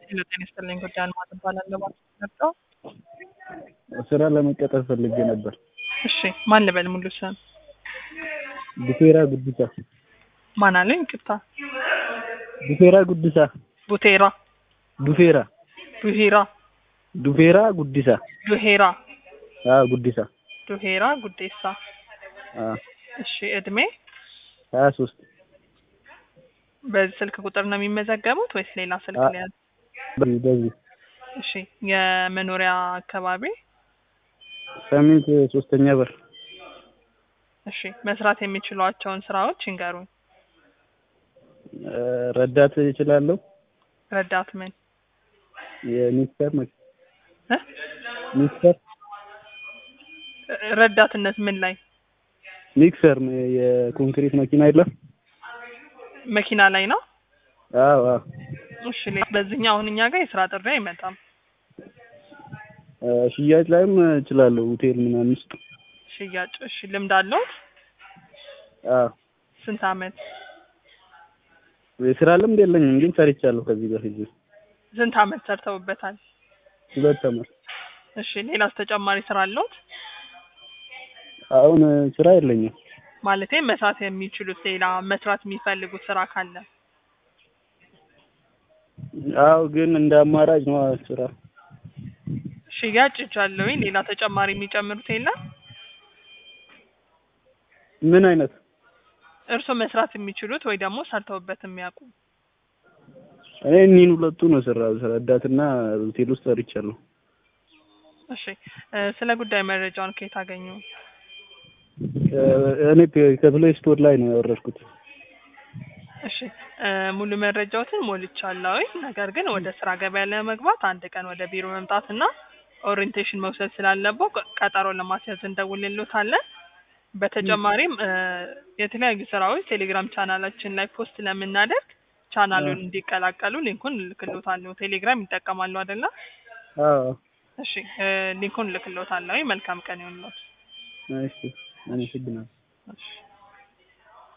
ሄሎ ጤና ይስጥልኝ ጉዳይ አልማዝ እባላለሁ። ማለት መጣው ስራ ለመቀጠር ፈልጌ ነበር። እሺ ማን ልበል ሙሉ ስም? ቡቴራ ጉዲሳ። ማን አለኝ? ቅጣ ቡቴራ ጉዲሳ። ቡቴራ ዱፌራ ዱሄራ ዱፌራ ጉዲሳ። ዱሄራ አዎ ጉዲሳ። ዱሄራ ጉዴሳ። አዎ እሺ እድሜ ሀያ ሶስት በዚህ ስልክ ቁጥር ነው የሚመዘገቡት ወይስ ሌላ ስልክ አ- ላይ ያለ? በዚህ በዚህ እሺ የመኖሪያ አካባቢ ሳምንት ሶስተኛ በር እሺ መስራት የሚችሏቸውን ስራዎች ይንገሩኝ። እ፣ ረዳት እችላለሁ። ረዳት ምን የሚክሰር መ- እ? ሚክሰር ረዳትነት ምን ላይ ሚክሰር ም- የኮንክሪት መኪና የለም። መኪና ላይ ነው? አዎ አዎ እሺ ሌላ በዚህኛው አሁን እኛ ጋር የስራ ጥሪ አይመጣም። እ፣ ሽያጭ ላይም እችላለሁ። ሆቴል ምናምን ውስጥ ሽያጭ እሺ ልምድ አለዎት? አዎ ስንት አመት? የስራ ልምድ የለኝም ግን ሰርቻለሁ ከዚህ በፊት ስንት አመት ሰርተውበታል? ሁለት ዓመት። እሺ ሌላስ ተጨማሪ ስራ አለዎት? አሁን እ፣ ስራ የለኝም። ማለቴ መስራት የሚችሉት ሌላ መስራት የሚፈልጉት ስራ ካለ አዎ ግን እንደ አማራጭ ነው ስራ ሽያጭ ይቻለሁኝ። ሌላ ተጨማሪ የሚጨምሩት የለም? ምን አይነት እርስዎ መስራት የሚችሉት ወይ ደግሞ ሰርተውበት የሚያውቁ እኔ እኒህን ሁለቱ ነው ስራ ረዳትና ሆቴል ውስጥ ሰርቻለሁ። እሺ እ፣ ስለ ጉዳይ መረጃውን ከየት አገኙ? እ፣ እኔ ፕ- ከፕሌይ ስቶር ላይ ነው ያወረድኩት። እሺ እ፣ ሙሉ መረጃዎትን ሞልቻለሁኝ። ነገር ግን ወደ ስራ ገበያ ለመግባት አንድ ቀን ወደ ቢሮ መምጣትና ኦሪየንቴሽን መውሰድ ስላለበው ቀ- ቀጠሮ ለማስያዝ እንደውልሎታለን። በተጨማሪም እ፣ የተለያዩ ስራዎች ቴሌግራም ቻናላችን ላይ ፖስት ስለምናደርግ ቻናሉን እንዲቀላቀሉ ሊንኩን እልክሎታለሁ። ቴሌግራም ይጠቀማሉ አይደለ? አዎ እሺ እ፣ ሊንኩን እልክሎታለሁ። መልካም ቀን ይሁንልዎት። እሺ አመሰግናለሁ። እሺ